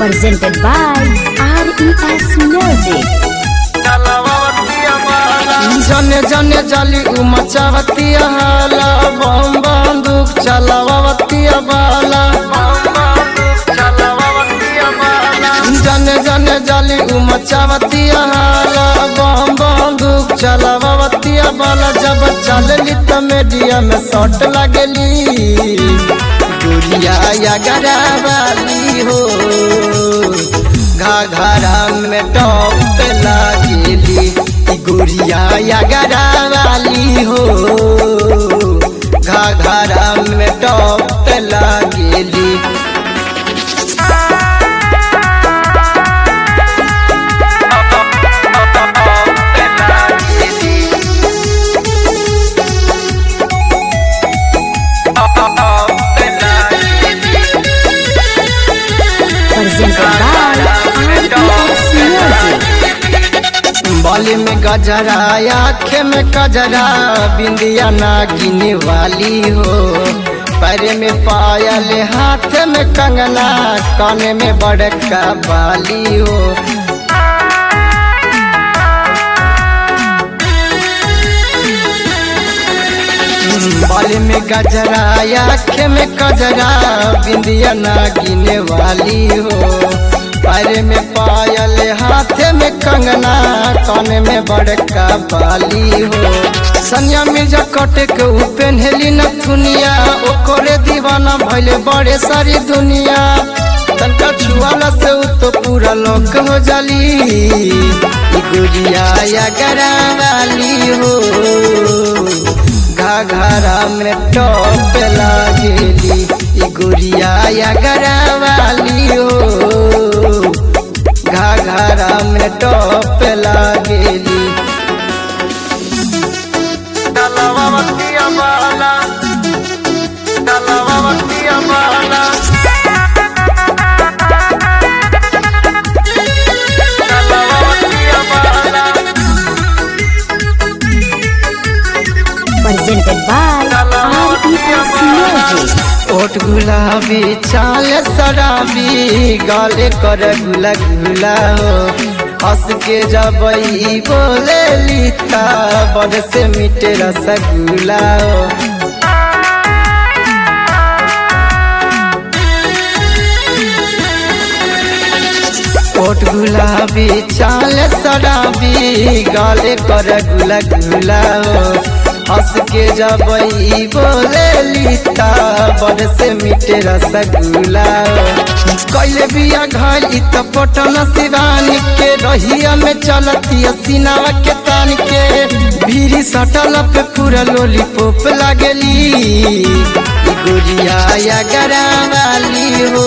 presented by RES Music. जने जने जाली उमचावती हाला बम बंदूक चलावती बाला जने जने जाली उमचावती हाला बम बंदूक चलावती बाला जब चलली त मीडिया में शॉट लगली गुड़िया या गरा वाली हो घाघरा में टॉप लागेली ई गुड़िया या गरा वाली हो घाघरा में टॉप लागेली Presented by RES Music. बाली में गजरा आँख में कजरा बिंदिया नागिन वाली हो पैर में पायल हाथ में कंगना कान में बड़का बाली हो बाली में गजरा आँख में कजरा बिंदिया नागिन वाली हो पैर में पायल हाथ में कंगना कान में बड़का बाली हो सनिया मिर्जा कटे के ऊ पेन्हली न दुनिया ओकरे दीवाना भइले बड़े सारी दुनिया तनका छुआला से ऊ तो पूरा लोक हो जाली ई गुड़िया या गरा वाली हो घाघरा में टॉप लागेली ई गुड़िया या गरा वाली हो घाघरा में टॉप लागेली Presented by RES Music. ओट गुलाबी चाल शराबी गाले कर गुला गुला हो हंस के जबई बोले लीता बड़ से मीठे रसगुल्ला हो ओट गुलाबी चाल शराबी गाले कर गुला गुला हो हंस के जबई बोले लीता बड़ से मीठे रसगुल्ला हो कैले बिया घर इ त पटन शिवानी के रहिया में चलती सीनावा के तान के भीरी सटल पे पूरा लोलीपॉप लागेली ई गुड़िया या गरा वाली हो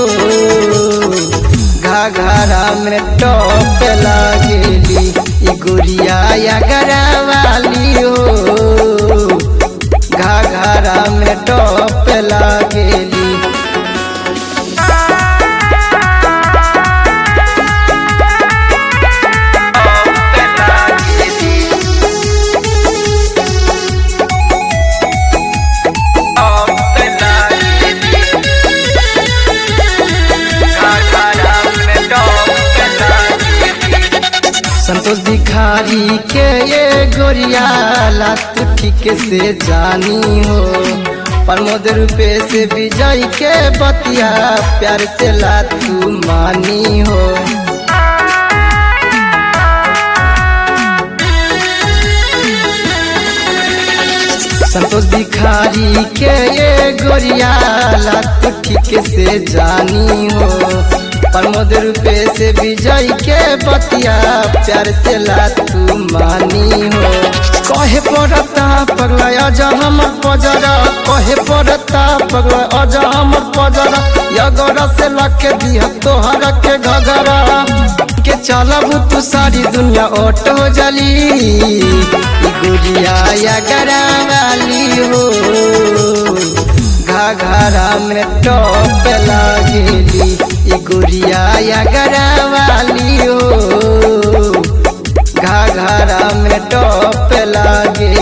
घाघरा में टॉप लागेली ई गुड़िया या गरा वाली हो घाघरा में टॉप लागेली संतोष भिखारी के ये गोरिया लात ठीक से जानी हो प्रमोद रूपे से विजय के बतिया प्यार से लातू मानी हो संतोष भिखारी के ये गोरिया लात ठीक से जानी हो प्रमोद रूपे से विजय के बतिया प्यार से लातू मानी हो कहे पड़ता पगला अजा हमर पजरा कहे पड़ता पगला अजा हमर पजरा यगरा से लके दिया तोहरा के घगरा के चलब तू सारी दुनिया ओट हो जली ई गुड़िया या गरा वाली हो घाघरा में टॉप लागेली ई गुड़िया या गरा वाली हो घाघरा में टॉप लागे